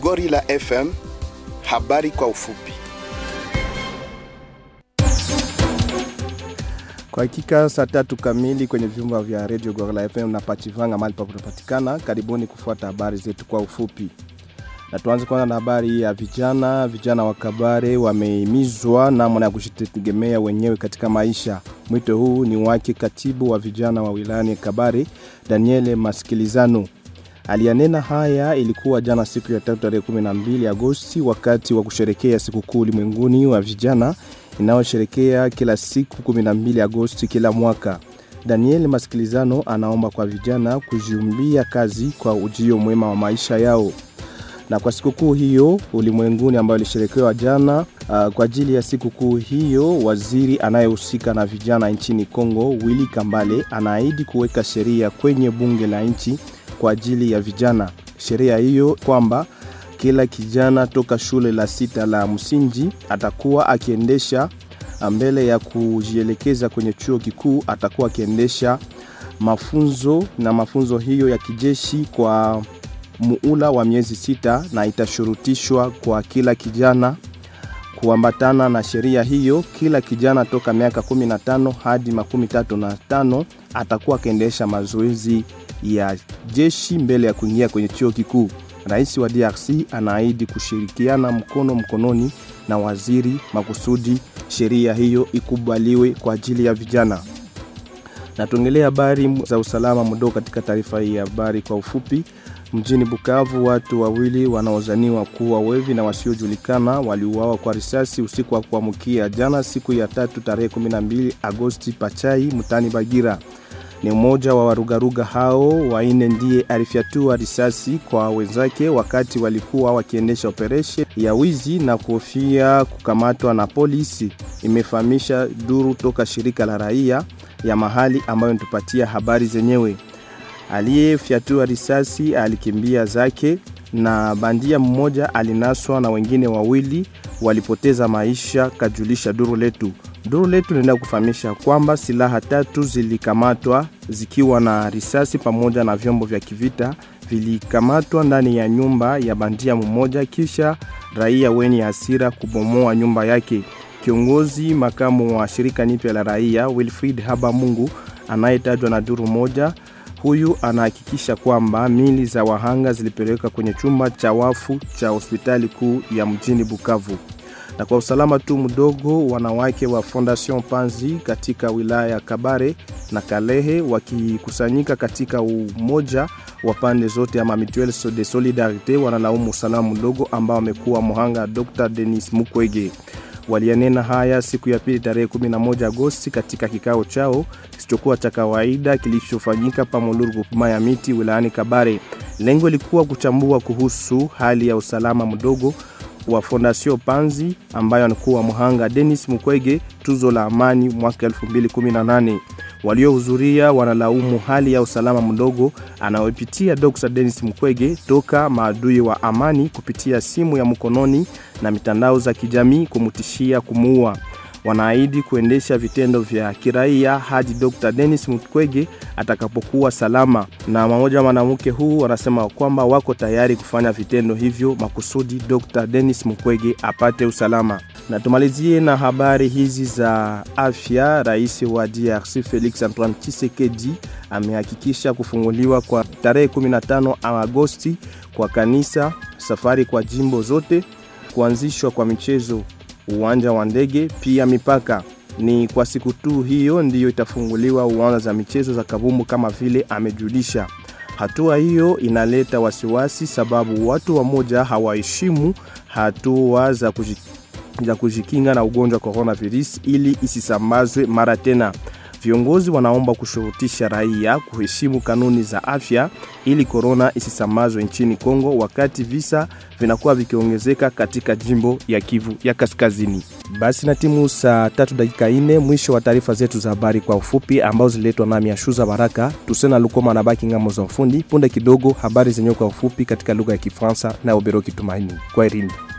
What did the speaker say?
Gorilla FM, habari kwa ufupi. Kwa hakika saa tatu kamili kwenye vyumba vya Radio Gorilla FM na Pachivanga mahali pakunapatikana. Karibuni kufuata habari zetu kwa ufupi. Na tuanze kwanza na habari ya vijana. Vijana wa Kabare wamehimizwa namna ya kujitegemea wenyewe katika maisha. Mwito huu ni wake katibu wa vijana wa wilayani Kabare, Daniele Masikilizano. Aliyanena haya ilikuwa jana siku ya tatu tarehe 12 Agosti wakati wa kusherekea sikukuu ulimwenguni wa vijana inayosherekea kila siku 12 Agosti kila mwaka. Daniel Masikilizano anaomba kwa vijana kujiumbia kazi kwa ujio mwema wa maisha yao. Na kwa sikukuu hiyo ulimwenguni ambayo ilisherekewa jana uh, kwa ajili ya sikukuu hiyo waziri anayehusika na vijana nchini Kongo Willy Kambale anaahidi kuweka sheria kwenye bunge la nchi kwa ajili ya vijana. Sheria hiyo kwamba kila kijana toka shule la sita la msingi atakuwa akiendesha mbele ya kujielekeza kwenye chuo kikuu atakuwa akiendesha mafunzo na mafunzo hiyo ya kijeshi kwa muula wa miezi sita na itashurutishwa kwa kila kijana kuambatana na sheria hiyo kila kijana toka miaka 15 hadi makumi tatu na tano atakuwa akiendesha mazoezi ya jeshi mbele ya kuingia kwenye chuo kikuu rais wa drc anaahidi kushirikiana mkono mkononi na waziri makusudi sheria hiyo ikubaliwe kwa ajili ya vijana na tuongelee habari za usalama mdogo katika taarifa hii ya habari kwa ufupi mjini bukavu watu wawili wanaozaniwa kuwa wevi na wasiojulikana waliuawa kwa risasi usiku wa kuamkia jana siku ya tatu tarehe 12 agosti pachai mtani bagira ni mmoja wa warugaruga hao waine ndiye alifyatua risasi kwa wenzake wakati walikuwa wakiendesha operation ya wizi na kuhofia kukamatwa na polisi imefahamisha duru toka shirika la raia ya mahali ambayo nitupatia habari zenyewe aliyefyatua risasi alikimbia zake na bandia mmoja alinaswa na wengine wawili walipoteza maisha kajulisha duru letu duru letu linaenda kufahamisha kwamba silaha tatu zilikamatwa zikiwa na risasi pamoja na vyombo vya kivita vilikamatwa ndani ya nyumba ya bandia mmoja kisha raia wenye hasira kubomoa nyumba yake kiongozi makamu wa shirika nipya la raia wilfrid haba mungu anayetajwa na duru moja huyu anahakikisha kwamba mili za wahanga zilipelekwa kwenye chumba cha wafu cha hospitali kuu ya mjini bukavu na kwa usalama tu mdogo wanawake wa fondation panzi katika wilaya ya kabare na kalehe wakikusanyika katika umoja wa pande zote ama mutuelle de solidarite wanalaumu usalama mdogo ambao amekuwa muhanga dr denis mukwege walianena haya siku ya pili tarehe 11 agosti katika kikao chao kisichokuwa cha kawaida kilichofanyika pamoluru kupima ya miti wilayani kabare lengo ilikuwa kuchambua kuhusu hali ya usalama mdogo wa Fondation Panzi ambayo anakuwa mhanga Dennis Mukwege tuzo la amani mwaka 2018. Waliohudhuria wanalaumu hali ya usalama mdogo anayopitia Dr. Dennis Mukwege toka maadui wa amani kupitia simu ya mkononi na mitandao za kijamii kumutishia kumuua wanaahidi kuendesha vitendo vya kiraia hadi Dr. Dennis Mukwege atakapokuwa salama. Na mmoja mwanamke huu wanasema kwamba wako tayari kufanya vitendo hivyo makusudi Dr. Dennis Mukwege apate usalama. Na tumalizie na habari hizi za afya. Rais wa DRC Felix Antoine Tshisekedi amehakikisha kufunguliwa kwa tarehe 15 Agosti kwa kanisa, safari kwa jimbo zote, kuanzishwa kwa michezo uwanja wa ndege pia mipaka ni kwa siku tu hiyo ndiyo itafunguliwa uwanja za michezo za kabumbu kama vile amejulisha hatua hiyo inaleta wasiwasi sababu watu wamoja hawaheshimu hatua za, kuji, za kujikinga na ugonjwa wa coronavirus ili isisambazwe mara tena viongozi wanaomba kushurutisha raia kuheshimu kanuni za afya ili korona isisambazwe nchini Kongo wakati visa vinakuwa vikiongezeka katika jimbo ya Kivu ya Kaskazini. Basi na timu saa tatu dakika ine mwisho wa taarifa zetu za habari kwa ufupi ambao ziletwa nami Ashuza Baraka Tusena Lukoma na baki ngamo za ufundi. Punde kidogo habari zenyewe kwa ufupi katika lugha ya Kifaransa na Oberoki Tumaini. Kwa irini.